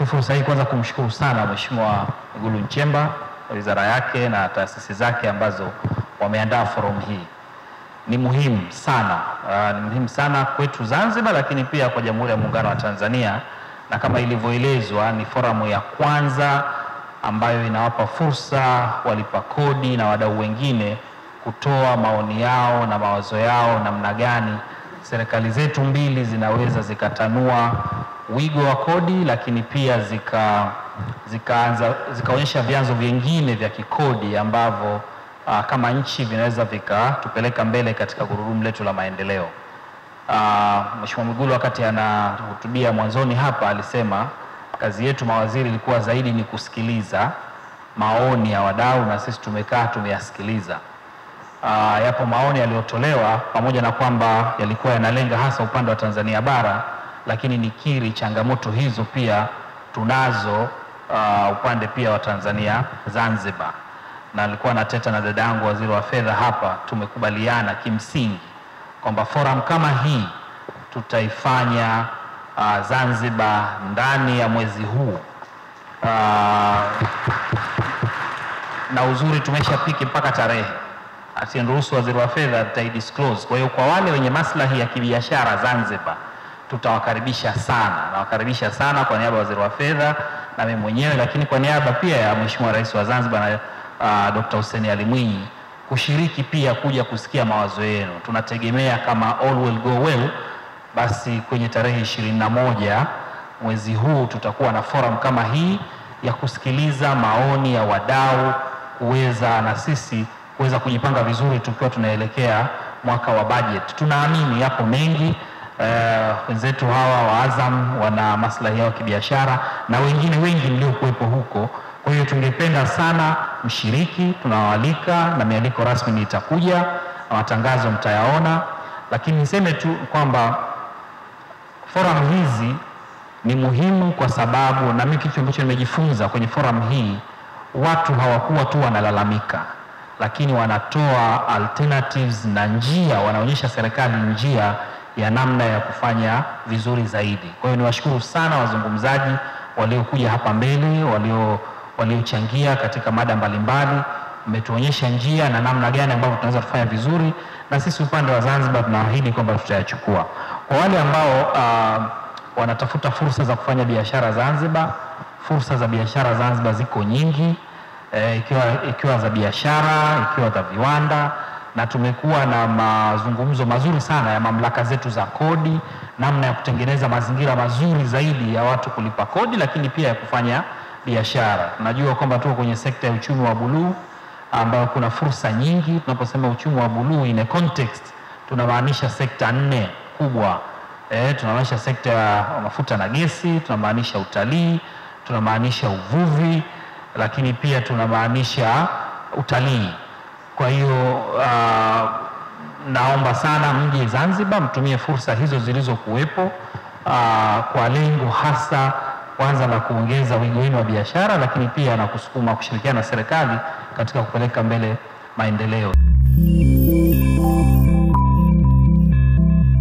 fursa hii kwanza kumshukuru sana Mheshimiwa Mwigulu Nchemba, wizara yake na taasisi zake ambazo wameandaa forum hii. Ni muhimu sana uh, ni muhimu sana kwetu Zanzibar, lakini pia kwa Jamhuri ya Muungano wa Tanzania, na kama ilivyoelezwa ni forum ya kwanza ambayo inawapa fursa walipa kodi na wadau wengine kutoa maoni yao na mawazo yao namna gani serikali zetu mbili zinaweza zikatanua wigo wa kodi, lakini pia zika zikaanza zikaonyesha vyanzo vingine vya kikodi ambavyo uh, kama nchi vinaweza vikatupeleka mbele katika gurudumu letu la maendeleo. Uh, Mheshimiwa Mwigulu wakati anahutubia mwanzoni hapa alisema kazi yetu mawaziri ilikuwa zaidi ni kusikiliza maoni ya wadau, na sisi tumekaa tumeyasikiliza. Uh, yapo maoni yaliyotolewa pamoja na kwamba yalikuwa yanalenga hasa upande wa Tanzania bara, lakini nikiri changamoto hizo pia tunazo uh, upande pia wa Tanzania Zanzibar, na alikuwa nateta na dada yangu waziri wa fedha hapa, tumekubaliana kimsingi kwamba forum kama hii tutaifanya uh, Zanzibar ndani ya mwezi huu uh, na uzuri tumeshapiki mpaka tarehe asiniruhusu waziri wa fedha disclose. Kwa hiyo kwa wale wenye maslahi ya kibiashara Zanzibar tutawakaribisha sana, nawakaribisha sana kwa niaba ya waziri wa fedha na mimi mwenyewe, lakini kwa niaba pia ya Mheshimiwa Rais wa Zanzibar na uh, Dr. Hussein Ali Mwinyi kushiriki pia kuja kusikia mawazo yenu. Tunategemea kama all will go well, basi kwenye tarehe ishirini na moja mwezi huu tutakuwa na forum kama hii ya kusikiliza maoni ya wadau kuweza na sisi kuweza kujipanga vizuri tukiwa tunaelekea mwaka wa budget. Tunaamini yapo mengi wenzetu uh, hawa wa Azam wana maslahi yao kibiashara na wengine wengi mliokuwepo huko. Kwa hiyo tungependa sana mshiriki, tunawaalika na mialiko rasmi itakuja na matangazo mtayaona, lakini niseme tu kwamba forum hizi ni muhimu kwa sababu, na mimi kitu ambacho nimejifunza kwenye forum hii, watu hawakuwa tu wanalalamika lakini wanatoa alternatives na njia, wanaonyesha serikali njia ya namna ya kufanya vizuri zaidi. Kwa hiyo niwashukuru sana wazungumzaji waliokuja hapa mbele, walio waliochangia katika mada mbalimbali, mmetuonyesha njia na namna gani ambavyo tunaweza kufanya vizuri, na sisi upande wa Zanzibar tunaahidi kwamba tutayachukua. Kwa wale ambao uh, wanatafuta fursa za kufanya biashara Zanzibar, fursa za biashara Zanzibar ziko nyingi E, ikiwa, ikiwa za biashara ikiwa za viwanda, na tumekuwa na mazungumzo mazuri sana ya mamlaka zetu za kodi, namna ya kutengeneza mazingira mazuri zaidi ya watu kulipa kodi, lakini pia ya kufanya biashara. Tunajua kwamba tuko kwenye sekta ya uchumi wa buluu ambayo kuna fursa nyingi. Tunaposema uchumi wa buluu in a context, tunamaanisha sekta nne kubwa. E, tunamaanisha sekta ya mafuta na gesi, tunamaanisha utalii, tunamaanisha uvuvi lakini pia tunamaanisha utalii. Kwa hiyo uh, naomba sana mje Zanzibar, mtumie fursa hizo zilizokuwepo uh, kwa lengo hasa kwanza la kuongeza wigo wenu wa biashara, lakini pia na kusukuma kushirikiana na serikali katika kupeleka mbele maendeleo.